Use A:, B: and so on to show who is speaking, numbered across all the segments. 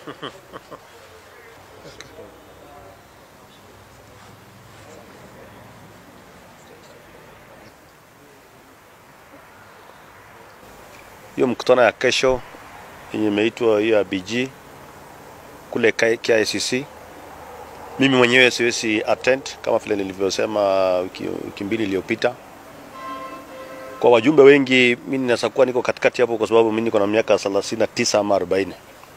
A: hiyo mkutano ya kesho yenye imeitwa hiyo ya BG kule K- KICC, mimi mwenyewe siwezi attend kama vile nilivyosema wiki, wiki mbili iliyopita. Kwa wajumbe wengi, mimi ninaweza kuwa niko katikati hapo, kwa sababu mimi niko na miaka 39 ama 40,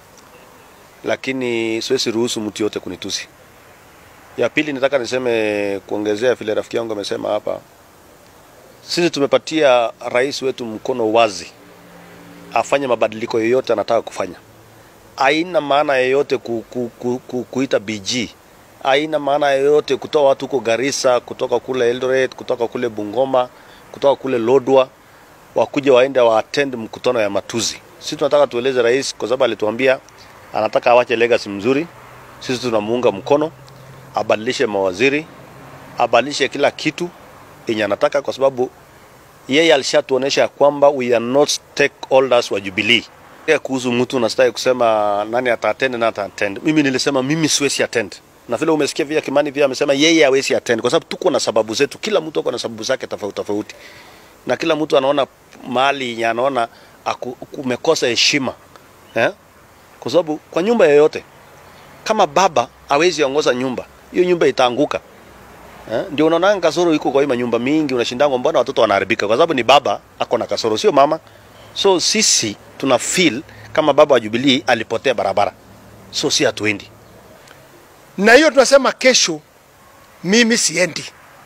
A: lakini siwezi ruhusu mtu yote kunitusi. Ya pili, nataka niseme kuongezea vile rafiki yangu amesema hapa, sisi tumepatia rais wetu mkono wazi afanye mabadiliko yoyote anataka kufanya. Haina maana yoyote ku, ku, ku, ku, kuita BG, haina maana yoyote kutoa watu huko Garissa, kutoka kule Eldoret, kutoka kule Bungoma, kutoka kule Lodwa, wakuja waende wa attend mkutano ya matuzi. Sisi tunataka tueleze rais, kwa sababu alituambia anataka awache legacy mzuri. Sisi tunamuunga mkono, abadilishe mawaziri, abadilishe kila kitu yenye anataka, kwa sababu yeye alishatuonesha ya kwamba we are not stakeholders wa Jubilee. Ya kuhusu mtu unastahili kusema nani ataattend na ataattend. Mimi nilisema mimi siwezi attend. Na vile umesikia vile Kimani vile amesema yeye hawezi attend kwa sababu tuko na sababu zetu. Kila mtu ako na sababu zake tofauti tofauti. Na kila mtu anaona mahali yenye anaona aku- kumekosa heshima. Eh? Kwa sababu kwa nyumba yoyote kama baba hawezi ongoza nyumba, hiyo nyumba itaanguka. Eh, ndio unaona kasoro iko kwa hii manyumba mingi, unashindangwa mbona watoto wanaharibika, kwa sababu ni baba ako na kasoro, sio mama. So sisi tuna feel kama baba wa Jubilee alipotea barabara, so si hatuendi.
B: na hiyo tunasema kesho mimi siendi,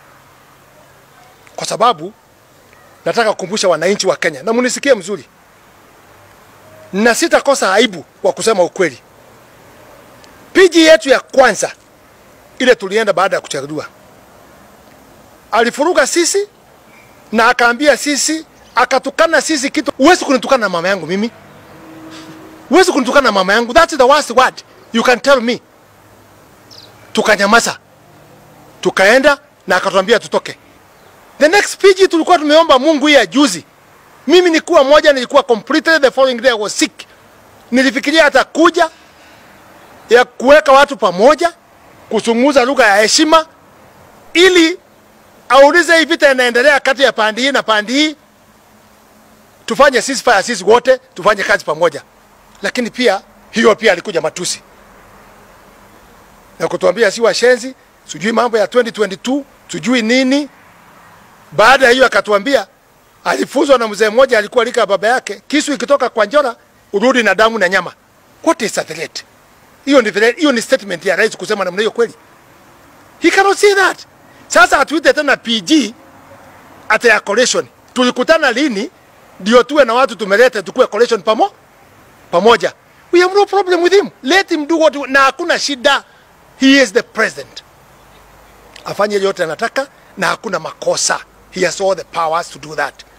B: kwa sababu nataka kukumbusha wananchi wa Kenya na munisikie mzuri, na sitakosa aibu kwa kusema ukweli. Piji yetu ya kwanza ile tulienda baada ya kuchaguliwa, alifuruga sisi na akaambia sisi, akatukana sisi kitu. Huwezi kunitukana na mama yangu mimi, huwezi kunitukana na mama yangu, that's the worst word you can tell me tukanyamaza, tukaenda na akatuambia tutoke. The next PG tulikuwa tumeomba Mungu hii ya juzi. Mimi nilikuwa moja, nilikuwa completely the following day I was sick. Nilifikiria hata kuja ya kuweka watu pamoja, kuzungumza lugha ya heshima, ili aulize hii vita inaendelea kati ya pande hii na pande hii, tufanye ceasefire sisi wote, tufanye kazi pamoja. Lakini pia hiyo pia alikuja matusi na kutuambia si washenzi, sijui mambo ya 2022 sijui nini. Baada ya hiyo akatuambia alifunzwa na mzee mmoja alikuwa lika baba yake, kisu ikitoka kwa njora urudi na damu na nyama. What is a threat? Hiyo ni threat, hiyo ni statement ya rais kusema namna hiyo kweli? He cannot say that. Sasa atuite tena PG ata ya coalition. Tulikutana lini ndio tuwe na watu tumeleta tukue coalition pamo pamoja. We have no problem with him. Let him do what na hakuna shida. He is the president. Afanye yote anataka na hakuna makosa. He has all the powers to do that.